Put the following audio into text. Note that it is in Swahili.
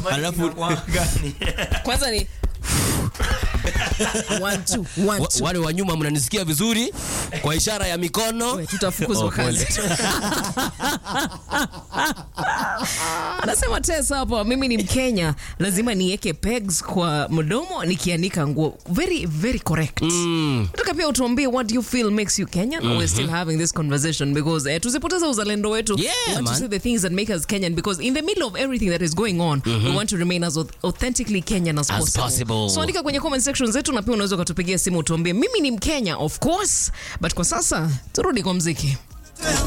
Alafu kwanza ni one, two, one, wa- two. wale wa nyuma mnanisikia vizuri kwa ishara ya mikono. We, tutafukuzwa Oh, pole. kazi anasema tes hapo mimi ni mkenya lazima niweke pegs kwa mdomo nikianika nguo very very correct Mm. nataka pia utuambie what do you feel makes you kenyan we're still having this conversation because eh, tusipoteza uzalendo wetu Yeah, we want man. to say the things that make us kenyan because in the middle of everything that is going on we want to remain as auth- authentically kenyan as, As possible. possible. so andika kwenye comment section zetu na pia unaweza ukatupigia simu utuambie mimi ni mkenya of course but kwa sasa turudi kwa mziki